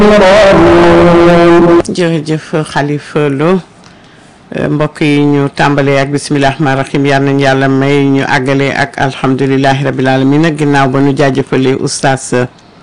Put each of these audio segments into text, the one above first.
jërëjëf Khalifa Lo mbokk yi ñu tàmbalee ak bisimilah rahmaani rahiim yal nañu yàlla may ñu àggale ak alhamdulilahi rabil alamin nag ginnaaw ba ñu jaajëfalee oustaz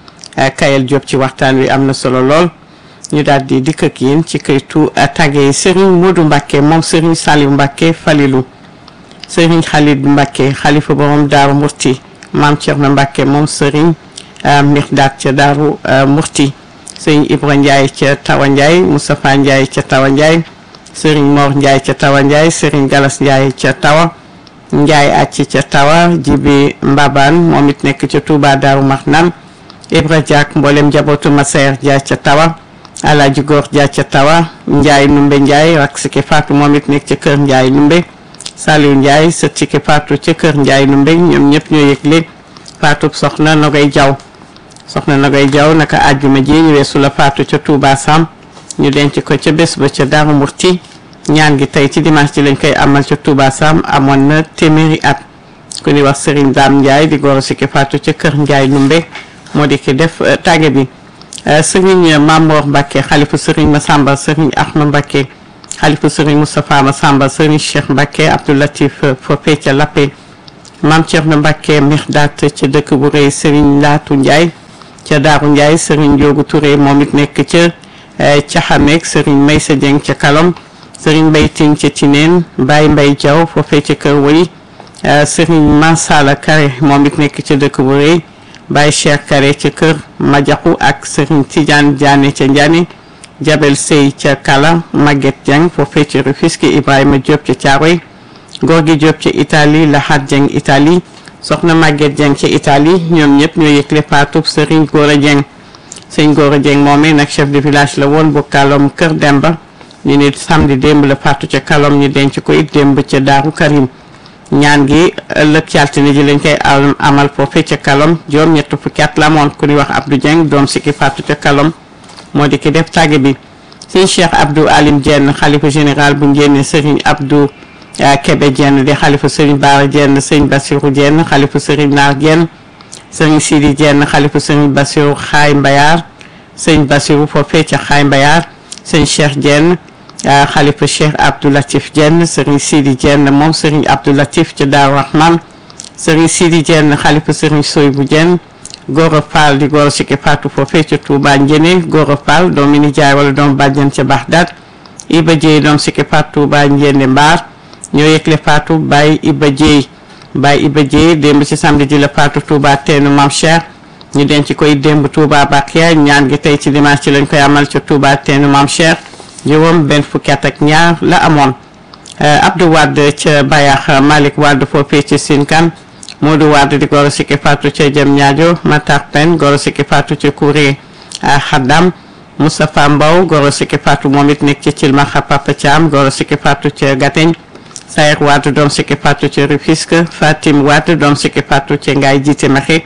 Kayel Diop ci waxtaan wi am na solo lool ñu daal di dikk ak yéen ci këytu tàggee Serigne Modou Mbacke moom Serigne Saliou Mbacke Falilou Serigne Khalid Mbacke xalifa borom Daaru Murti maam Thierno Mbacke moom Serigne Mirdaat ca Daaru Murti. sëriñ Ibra Ndiaye ca Tawa Ndiaye Moustapha Ndiaye ca Tawa Ndiaye sëriñ Mor Ndiaye ca Tawa Ndiaye sëriñ Galas Ndiaye ca Tawa Ndiaye acci ca Tawa Jibi Mbaban moom it nekk ca Touba Daaru Marnaan Ibra Diak mboolem njabootu Masayer Dia ca Tawa Alaaji Góor Dia ca Tawa Ndiaye Numbe Ndiaye rak siki Fatou moom it nekk ca kër Ndiaye Numbe Saliou Ndiaye sët siki Fatou ca kër Ndiaye Numbe ñoom ñëpp ñoo yëgle Fatou soxna Nogay Jaw soxna Nogay Jaw naka àjjuma ji ñu weesu la faatu ca Touba Sam ñu denc ko ca bés ba ca Daaru Murti ñaan gi tey ci dimanche ji lañ koy amal ca Touba Sam amoon na téeméeri at ku ni wax Serigne Dame Ndiaye di goro si ki faatu ca kër Ndiaye Numbe moo di ki def tàgge bi Serigne Mamor Mbacke xalifu Serigne Massamba Serigne Ahma Mbacke xalifu Serigne Moustapha Massamba Serigne Cheikh Mbacke Abdou Latif foofee ca Lappé Maam Thierno Mbacke Mirdaat ca dëkk bu rëy Serigne Laatu Ndiaye ca Daaru Ndiaye Serigne Ndiogu Touré moom it nekk ca Caxameek Serigne Maysa Dieng ca Kalom Serigne Mbaye Ting ca Tineen Baye Mbaye Diaw foofee ca Kër Woy Serigne Mansala Kare moom it nekk ca dëkk bu rëy Baye Cheikh Kare ca Kër Majaxu ak Serigne Tidiane Diané ca Ndiané Jabel Sey ca Kala Maguette Dieng foofee ca Rufisque Ibrahima Diop ca Thiaroye Gorgui Diop ca Italie Lahat Dieng Italie soxna Maguette Dieng ca Italie ñoom ñëpp ñoo yëgle faatub Serigne Gora Dieng sëñ Gora Dieng moomee nag chef de village la woon bu Kalom Kër Demba ñu ne samedi démb la faatu ca Kalom ñu denc ko it démb ca Daaru Karim ñaan gi ëllëg ci altine ji lañ koy amal foofee ca Kalom juróom ñett fukki at la amoon ku ñuy wax Abdou Dieng doom si ki faatu ca Kalom moo di ki def tàgge bi sëñ Cheikh Abdou Alim Dieng xalifa général bu njéene Serigne Abdou Kebe Dieng di xalifa Serigne Baara Dieng sëñ Bassirou Dieng xalifa Serigne Naar Dieng sëñ Sidi Dieng xalifa Serigne Bassirou Xaay Mbayar sëñ Bassirou foofee ca Xaay Mbayar sëñ Cheikh Dieng xalifa Cheikh Abdou Latif Dieng Serigne Sidi Dieng moom Serigne Abdou Latif ca Daaru Rahman Serigne Sidi Dieng xalifa Serigne Soybou Dieng Gora Fall di Gora Siki Fatou foofee ca Touba Njene Gora Fall doomi nijaay wala doom bàjjen ca Baxdaad Iba Dieye doom Siki Fatou Touba Njene Mbaar ñoo yëgle faatu Baye Iba Dieye Baye Iba Dieye démb ci samedi ji la faatu Touba teenu Mam Cheikh ñu denc koy démb Touba Bakia ñaan gi tey ci dimanche ci lañ koy amal ca Touba teenu Mam Cheikh juróom benn fukki at ak ñaar la amoon Abdou Wade ca Bayax Malick Wade foofee ci Sinkan Modou Wade di goro sikki faatu ca Jëm Ñaajo Matar Pen goro sikki faatu ca Kouré Xaddam Moustapha Mbow goro sikki faatu moom it nekk ci Cilmaxa Papa Thiam goro sikki faatu ca Gateñ Sayer Wade doom sikki faatu ca Rufisque Fatim Wade doom sikki faatu ca Ngaay jiite mexe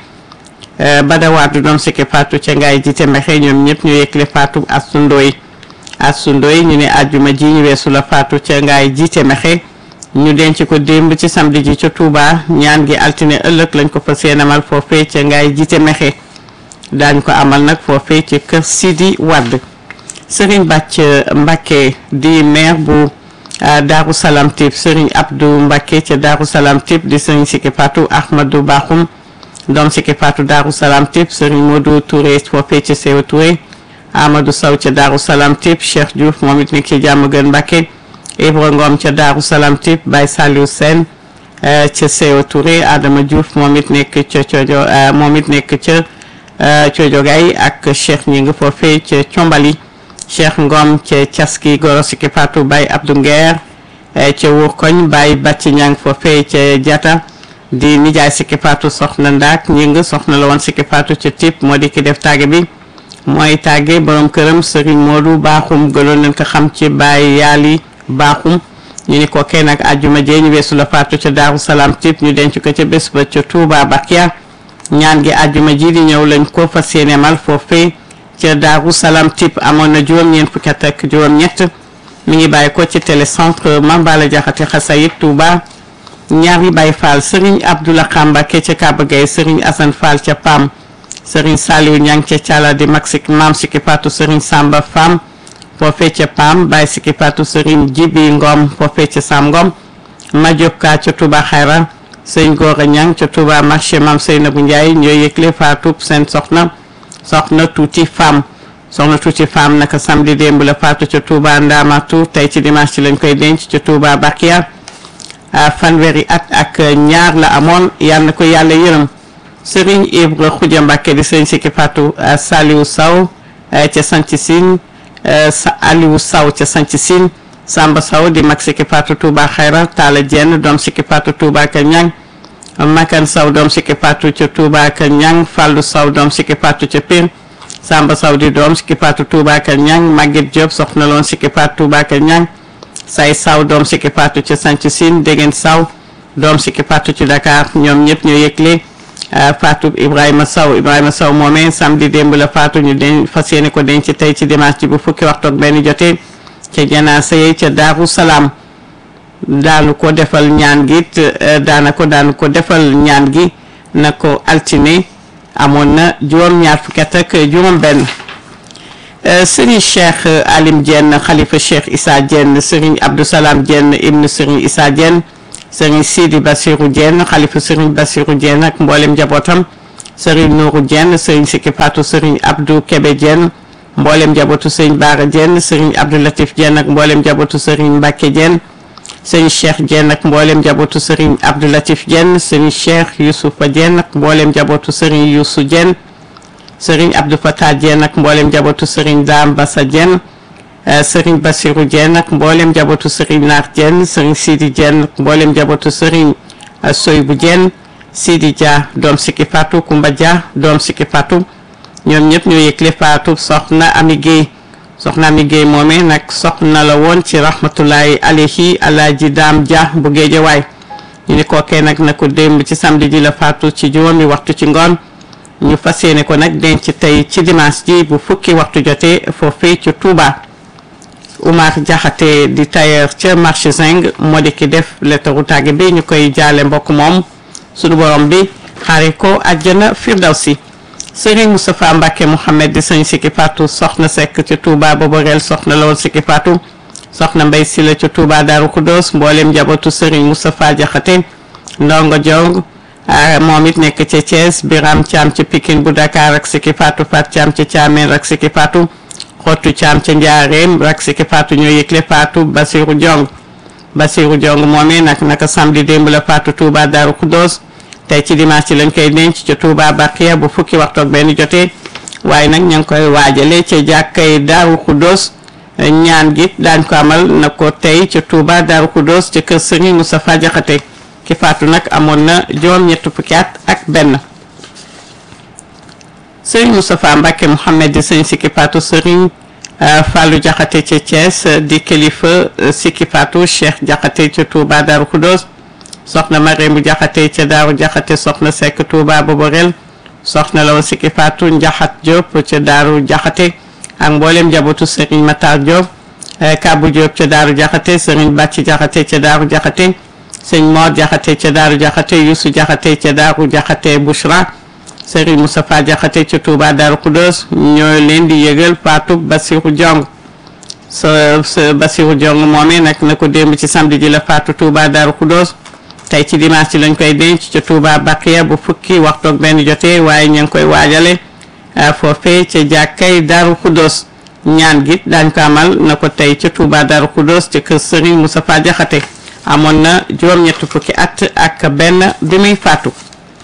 Bada Wade doom sikki faatu ca Ngaay jiite mexe ñoom ñëpp ñu yëgle faatu Astu Ndoy Astu Ndoy ñu ne àjjuma ji ñu weesu la faatu ca Ngaay jiite mexe ñu denc ko démb ci samedi ji ca Touba ñaan gi altine ëllëg lañ ko fas yéene amal foofee ca Ngaay jiite mexe daañ ko amal nag foofee ca kër Sidi Wade Serigne Bàcc Mbacke di maire bu Daaru Salaam Tip Serigne Abdou Mbacke ca Daaru Salaam Tip di Serigne Siki Fatou Ahmadou Bakhoum doom Siki Fatou Daaru Salaam Tip Serigne Modou Touré foofee ca Sewa Touré Amadou Sow ca Daaru Salaam Tip Cheikh Diouf moom it nekk ci jàmm gën Mbacke Ibra Ngom ca Daaru Salaam Tip Baye Saliou Sène ca Sewa Touré Adama Diouf moom it nekk ca Coojo moom it nekk ca Coojo Gaye ak Cheikh ñi nga foofee ca Combali Cheikh Ngom ca Caski Goro Siki Fatou Baye Abdou Nguer ca Wurkoñ Baye Bàcci Ñang foofee ca Jata di nijaay Siki Fatou soxna Ndaak ñi nga soxna la woon Siki Fatou ca Tip moo di ki def tàgge bi mooy tàgge borom këram Serigne Modou Baaxum gënoon nañ ko xam ci Baye Yaali Baaxum ñu ni ko kenn ak àjjuma jee ñu weesu la faatu ca Daaru Salaam Tip ñu denc ko ca bés ba ca Touba Bakia ñaan gi àjjuma ji di ñëw lañ ko fas yéene mal foofee ca Daaru Salaam Tip amoon na juróom-ñeent fukki at ak juróom-ñett mi ngi bàyyi ko ci télécentre Mambala Jaxate Xasayit Touba ñaari Baye Fall Serigne Abdoulaye Xambake ca Kaba Gueye Serigne Assane Fall ca Pam Serigne Saliou Ñang ca Cala di mag sik maam Siki Fatou Serigne Samba Fam foofee ca Pam Baye Siki Fatou Serigne Jibi Ngom foofee ca Sam Ngom Madiop Ka ca Touba Xayra sëñ Gora Ñang ca Touba marché Mam Seynabou Ndiaye ñooy yëgle faatu seen soxna soxna tuuti femme soxna tuuti femme naka samedi démb la faatu ca Touba Ndamatu tey ci dimanche ci lañ koy denc ca Touba Bakia fanweeri at ak ñaar la amoon yal na ko yàlla yërëm Serigne Ibra Khoudia Mbacke di sëñ Siki Fatou Saliou Sow ca Sanc Sine Aliou Sow ca Sanc Sine Samba Sow di mag Siki Fatou Touba Xayra Talla Dieng doom Siki Fatou Touba ka Ñang Makan Sow doom Siki Fatou ca Touba ka Ñang Fallou Sow doom Siki Fatou ca Pire Samba Sow di doom Siki Fatou Touba ka Ñang Maguette Diop soxna loon Siki Fatou Touba ka Ñang Say Sow doom Siki Fatou ca Sanc Sine Degen Sow doom Siki Fatou ci Dakar ñoom ñëpp ñoo yëgle Fatou Ibrahima Sow Ibrahima Sow moomee samedi démb la Fatou ñu den fas yéene ko denc tey ci dimanche ji bu fukki waxtu ak benn jotee ca janaasa yi ca Daaru Salaam daanu ko defal ñaan gi daana ko daanu ko defal ñaan gi na ko altine amoon na juróom-ñaar fukki at ak juróom-benn Serigne Cheikh Alim Dieng xalifa Cheikh Issa Dieng Serigne Abdou Salam Dieng ibnu Serigne Issa Dieng Serigne Sidi Bassirou Dieng xalifa Serigne Bassirou Dieng ak mboolem njabootam Serigne Nourou Dieng Serigne Siki Fatou Serigne Abdou Kébé Dieng mboolem njabootu Serigne Bara Dieng Serigne Abdou Latif Dieng ak mboolem njabootu Serigne Mbacke Dieng Serigne Cheikh Dieng ak mboolem njabootu Serigne Abdou Latif Dieng Serigne Cheikh Youssoufa Dieng ak mboolem njabootu Serigne Youssou Dieng Serigne Abdou Fatah Dieng ak mboolem njabootu Serigne Dame Bassa Dieng Serigne Bassirou Dieng ak mboolem njabootu Serigne Naar Dieng Serigne Sidi Dieng ak mboolem njabootu Serigne Soybou Dieng Sidi Dia doom Siki Fatou Koumba Dia doom Siki Fatou ñoom ñëpp ñoo yëgle Fatou soxna Ami Guèye soxna Ami Guèye moomee nag soxna la woon ci rahmatullahi alayhi alaaji Daam Dia bu Géejawaay ñu ni kookee nag na ko démb ci samedi ji la Fatou ci juróomi waxtu ci ngoon ñu fas yéene ko nag denc tey ci dimanche ji bu fukki waxtu jotee foofee ci Touba Oumar Diakhaté di tailleur ca marché Zing moo di ki def lettaru tàgge bi ñu koy jaale mbokk moom sunu borom bi xaare ko àjjana firdawsi Serigne Moustapha Mbacke Mouhamed di sëñ Siki Fatou soxna Seck ca Touba Boborel soxna la woon Siki Fatou soxna Mbay Sila ca Touba Darou Khoudoss mboolem njabootu Serigne Moustapha Diakhaté ndongo jong moom it nekk ca Thiès Biram Thiam ca Pikine bu Dakar ak Siki Fatou Fat Thiam ca Thiamène ak Siki Fatou xottu Thiam ca Njaareem ak Siki Fatou ñoo yëgle Fatou Basirou Diong Basirou Diong moomee nag naka samedi démb la Fatou Touba Darou Khoudoss tey ci dimanche ci lañ koy denc ca Touba Bakia bu fukki waxtu ak benn jotee waaye nag ña ngi koy waajale ca jàkkay Daaru Khoudoss ñaan gi daañ ko amal na ko tey ca Touba Daaru Khoudoss ca kër Serigne Moustapha Diakhaté ki faatu nag amoon na juróom ñett fukki at ak benn Serigne Moustapha Mbacke Mouhamed di sëñ Siki Fatou Serigne Fallou Diakhaté ca Thiès di kilifa Siki Fatou Cheikh Diakhaté ca Touba Daaru Khoudoss soxna Marème bu Jaxate ca Daaru Jaxate soxna Seck Touba Boborel soxna la woon Siki Fatou Njaxat Diop ca Daaru Jaxate ak mboolem njabootu Serigne Matar Diop Kabou Diop ca Daaru Jaxate Serigne Bàcci Jaxate ca Daaru Jaxate sëñ Mor Jaxate ca Daaru Jaxate Youssou Jaxate ca Daaru Jaxate Bouchra Serigne Moustapha Jaxate ca Touba Daaru Khoudoss ñoo leen di yëgal Fatou Bassirou Diong sa sa Bassirou Diong moomee nag na ko démb ci samedi ji la Fatou Touba Daaru Khoudoss tey ci dimanche ci lañ koy denc ca Touba Bakiya bu fukki waxtu ak benn jotee waaye ñu ngi koy waajale foofee ca jàkkay Daaru Khoudoss ñaan gi daañ ko amal na ko tey ca Touba Daaru Khoudoss ca kër Serigne Moustapha Diakhaté amoon na juróom-ñett fukki at ak benn bi muy faatu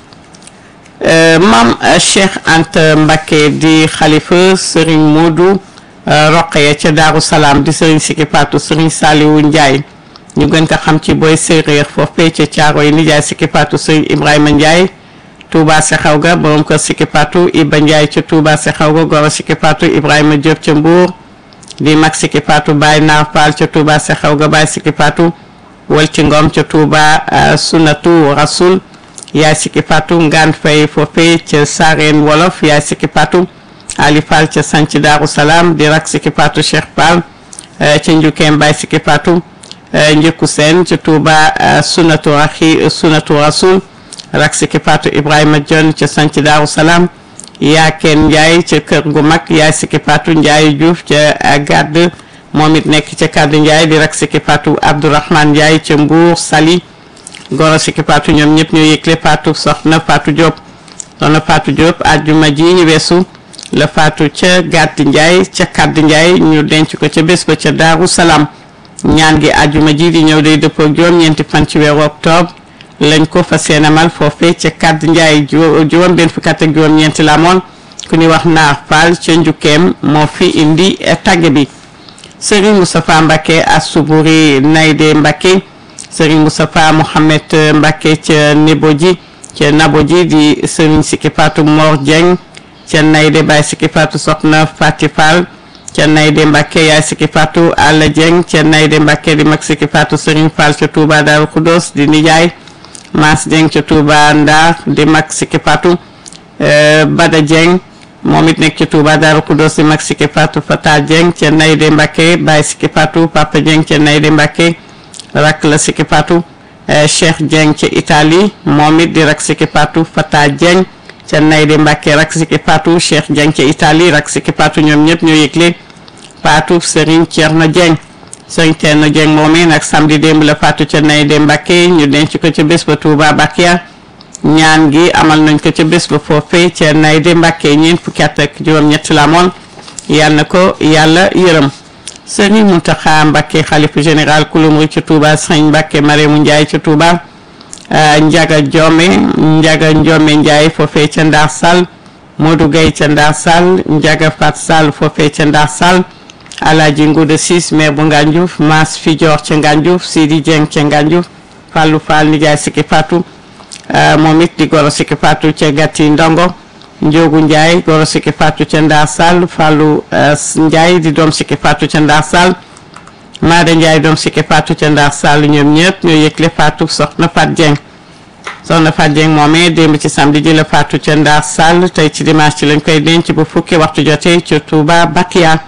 maam Cheikh Anta Mbacké di xalifa Serigne Modou Roqaya ca Daaru Salaam di Serigne Siki Fatou Serigne Saliou Ndiaye ñu gën ko xam ci booy séeréer foofee ca caaro yi nijaay Siki Fatou sëñ Ibrahima Ndiaye Touba Sexaw ga borom kër Siki Fatou Iba Ndiaye ca Touba Sexaw ga goro Siki Fatou Ibrahima Diop ca Mbour di mag Siki Fatou Baye Naar Fall ca Touba Sexaw ga Baye Siki Fatou Walti Ngom ca Touba Sunatu Rasul yaay Siki Fatou Ngaan Fay foofee ca Sareen Wolof yaay Siki Fatou Ali Fall ca Sanc Daaru Salaam di rak Siki Fatou Cheikh Fall ca Njukeem Baye Siki Fatou njëkku seen ci Touba sunatu axi sunatu rasul rak Siki Fatou Ibrahima Dione ca sanc Daaru Salaam Yaaken Ndiaye ca kër gu mag yaay Siki Fatou Ndiaye Diouf ca gàdd moom it nekk ca kàddu Ndiaye di rak Siki Fatou Abdourahmane Ndiaye ca Mbour Sali goro Siki Fatou ñoom ñëpp ñoo yëgle Fatou soxna Fatou Diop soxna Fatou Diop àjjuma ji ñu weesu la Fatou ca gàdd Ndiaye ca kàddu Ndiaye ñu denc ko ca bés ba ca Daaru Salaam ñaan gi àjjuma ji di ñëw day dëppoo ak juróom-ñeenti fan ci weeru octobre lañ ko fas yéene amal foofee ca kàddu Ndiaye juróom benn fukki at ak juróom-ñeenti la amoon ku ñuy wax naar Fall ca njukkeem moo fi indi tàgge bi Serigne Moustapha Mbacké Asuburi Nayde Mbacké Serigne Moustapha Mohamed Mbacké ca Neboji ca Naboji di Serigne Siki Fatou Mor Dieng ca Nayde Baye Siki Fatou Soxna Fati Fall ca Nayde Mbacké yaay Siki Fatou Alla Dieng ca Nayde Mbacké di mag Siki Fatou Serigne Fall ca Touba Darou Khoudoss di nijaay Mass Dieng ca Touba Ndar di mag Siki Fatou Bada Dieng moom it nekk ca Touba Darou Khoudoss di mag Siki Fatou Fata Dieng ca Nayde Mbacké Baye Siki Fatou Papa Dieng ca Nayde Mbacké rak la Siki Fatou Cheikh Dieng ca Italie moom it di rak Siki Fatou Fata Dieng ca Nayde Mbacké rak Siki Fatou Cheikh Dieng ca Italie rak Siki Fatou ñoom ñëpp ñoo yëgle Fatou Serigne Thierno Dieng Serigne Thierno Dieng moomee nag samedi démb la Fatou ca Nayde Mbacké ñu denc ko ca bés ba Touba Bakia ñaan gi amal nañ ko ca bés ba foofee ca Nayde Mbacké ñeent fukki at ak juróom-ñett la amoon yal na ko yàlla yërëm Serigne Mountakha Mbacké xalifa général kulumri ca Touba Serigne Mbacké Marème Ndiaye ca Touba Njaga Jome Njaga Njome Ndiaye foofee ca Ndar Sall Modou Gueye ca Ndar Sall Njaga Fat Sall foofee ca Ndar Sall Alaaji Nguuda Sis maire bu Ngandiouf Mass Fidior ca Ngandiouf Sidi Dieng ca Ngandiouf Fallou Fall nijaay Siki Fatou moom it di goro Siki Fatou ca Gatti Ndongo Njogu Ndiaye goro Siki Fatou ca Ndar Sall Fallou Ndiaye di doom Siki Fatou ca Ndar Sall Maada Ndiaye doom Siki Fatou ca Ndar Sall ñoom ñëpp ñoo yëgle Fatou soxna Fat Dieng soxna Fat Dieng moomee démb ci samedi ji la Fatou ca Ndar Sall tey ci dimanche ci lañ koy denc bu fukki waxtu jotee ca Touba Bakia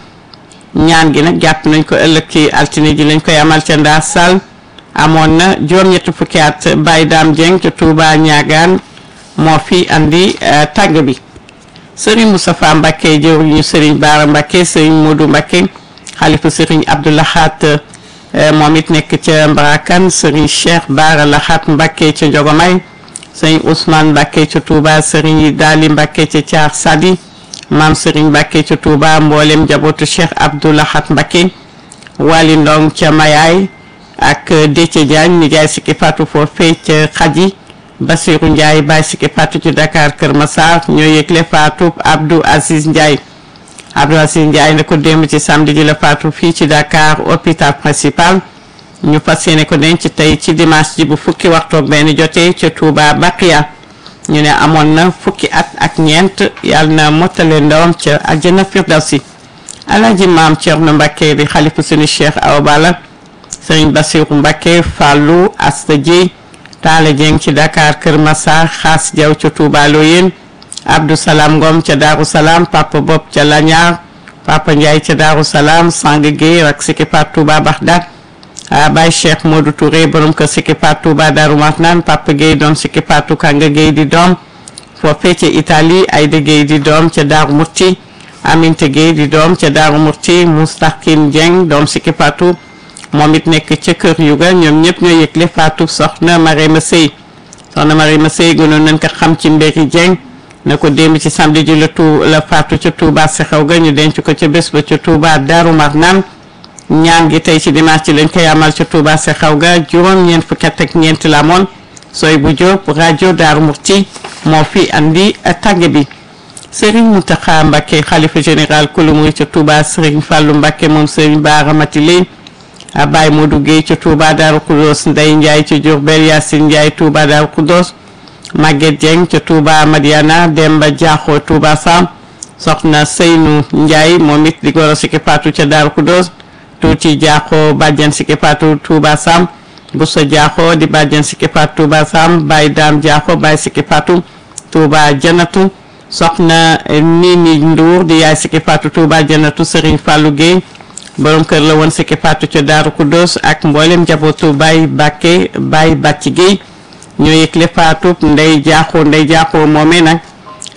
ñaan gi nag jàpp nañ ko ëllëg ci altine ji lañ koy amal ca Ndar Sall amoon na juróom-ñetti fukki at Baye Dame Dieng ca Touba Ñaagaan moo fi andi tàgg bi Serigne Moustapha Mbacké jëwriñu Serigne Bara Mbacké Serigne Modou Mbacké xalifa Serigne Abdou Lahat moom it nekk ca Mbarakan Serigne Cheikh Bara Lahat Mbacké ca Njogomay Serigne Ousmane Mbacké ca Touba Serigne Dali Mbacké ca Thiar Sadi maam Serigne Mbacké ca Touba mboolem njabootu Cheikh Abdou Lahat Mbacké Wali Ndong ca Mayaay ak Déthié Diagne nijaay Siki Fatou foofee ca Xaji Basirou Ndiaye Baye Siki Fatou ci Dakar Kër Massar ñoo yëgle Fatou Abdou Aziz Ndiaye Abdou Aziz Ndiaye ne ko démb ci samedi ji la Fatou fii ci Dakar hôpital principal ñu fas yéene ko denc tey ci dimanche ji bu fukki waxtu ak benn jotee ca Touba Baqiya ñu ne amoon na fukki at ak ñeent yàlla na mottale ndawam ca àjjana firdawsi Alaaji Maam Thierno Mbacké di xalifu suñu Cheikh Awa Balla Serigne Bassirou Mbacké Fallou Asta Dieye Talla Dieng ci Dakar Kër Massar Xaas Diaw ca Touba Loyenne Abdou Salam Ngom ca Darou Salam Papa Bob ca Laniar Papa Ndiaye ca Darou Salam Sang Gueye rak Siki Fatou Touba Bagdad Baye Cheikh Modou Touré borom kër Siki Fatou Touba Darou Marnane Papa Gueye doom Siki Fatou Kanga Gueye di doom foofee ca Italie Aïda Gueye di doom ca Darou Murti Aminte Gueye di doom ca Darou Murti Moustaqine Dieng doom Siki Fatou moom it nekk ca kër Yuga ñoom ñëpp ñoo yëgle Fatou soxna Marème Sey soxna Marème Sey gënoon nañ ko xam ci mbéri Dieng na ko démb ci samedi ji la tu la Fatou ca Touba Sexew ga ñu denc ko ca bés ba ca Touba Darou Marnane ñaan gi tey ci dimanche ci lañ koy amal ca Touba Sexew ga juróom-ñeent fukki at ak ñeent la moon sooy bu Diop rajo Darou Murti moo fi andi tàgge bi Serigne Mountakha Mbacké xalifa général kulu muy ca Touba Serigne Fallou Mbacké moom Serigne Bara Matilé Baye Modou Gueye ca Touba Darou Khoudoss Ndeye Ndiaye ca Diourbel Yacine Ndiaye Touba Darou Khoudoss Maguette Dieng ca Touba Madiana Demba Diakho Touba Sam soxna Seynou Ndiaye moom it di goro Siki Fatou ca Darou Khoudoss tuuti Diakho bàjjan Siki Fatou Touba Sam Boussa Diakho di bàjjan Siki Fatou Touba Sam Baye Dame Diakho Baye Siki Fatou Touba Janatu soxna Nini Ndour di yaay Siki Fatou Touba Janatu Serigne Fallou Gueye borom kër la woon Siki Fatou ca Daaru Khoudoss ak mboolem njabootu Baye Bakke Baye Bàcci Gueye ñoo yëgle Fatou Ndey Jaaxoo Ndey Jaaxoo moomee nag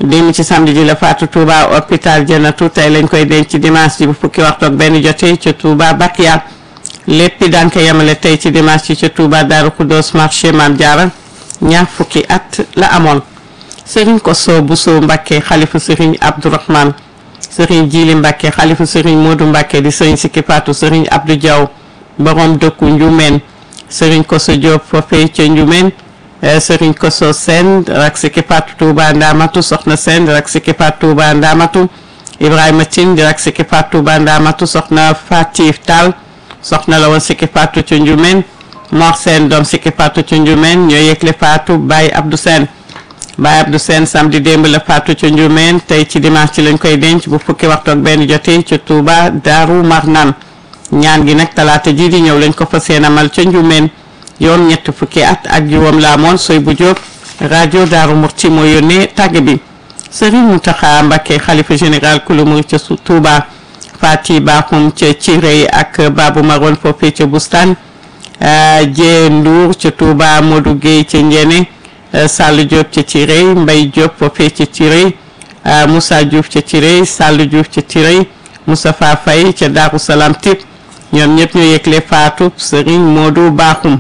démb ci samedi ji la faatu Touba hôpital Janatu tey lañ koy denc ci dimanche ji bu fukki waxtu ak benn jotee ca Touba Bakiya lépp daan ko yemale tey ci dimanche ji ca Touba Darou Khoudoss marché Mame Diarra ñaar fukki at la amoon Serigne Kosso Bousso Mbacké xalifu Serigne Abdourahmane Serigne Djili Mbacké xalifu Serigne Modou Mbacké di Serigne Sikki Fatou Serigne Abdou Diaw borom dëkku Njumeen Serigne Kosso Diop foofee ca Njumeen Serigne Kosso Sène rak Sikki Fatou Touba Ndamatu Soxna Sène rak Sikki Fatou Touba Ndamatu Ibrahima Tine di rak Sikki Fatou Touba Ndamatu Soxna Fatif Tall soxna la woon Sikki Fatou ca Njumeen Mor Sène doom Sikki Fatou ca Njumeen ñoo yëgle Fatou Baye Abdou Sène Baye Abdou Sène samedi démb la faatu ca Njumeen tey ci dimanche ci lañ koy denc bu fukki waxtu ak benn jotee ca Touba Daaru Marnaan ñaan gi nag talaata ji di ñëw lañ ko fa seen amal ca Njumeen yoon ñett fukki at ak juróom la amoon soy bu jóob rajo Daaru Murti moo yónnee tàgg bi Serigne Mountakha Mbacké xalifa général kulu murid ca Touba Fati Bakhoum ca Cirey ak Babou Maroon foofee ca Bustaan Jee Ndour ca Touba Modou Gueye ca Njene Sall Diop ca Tirey Mbay Diop foofee ca Tirey Moussa Diouf ca Tirey Sall Diouf ca Tirey Moustapha Faye ca Darou Salam Tip ñoom ñëpp ñoo yëgle faatu Serigne Modou Bakhoum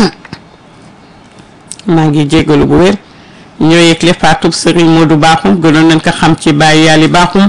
maa ngi jégalu bu wér ñoo yëgle faatu Serigne Modou Bakhoum gënoon nañ ko xam ci Baye Yali Bakhoum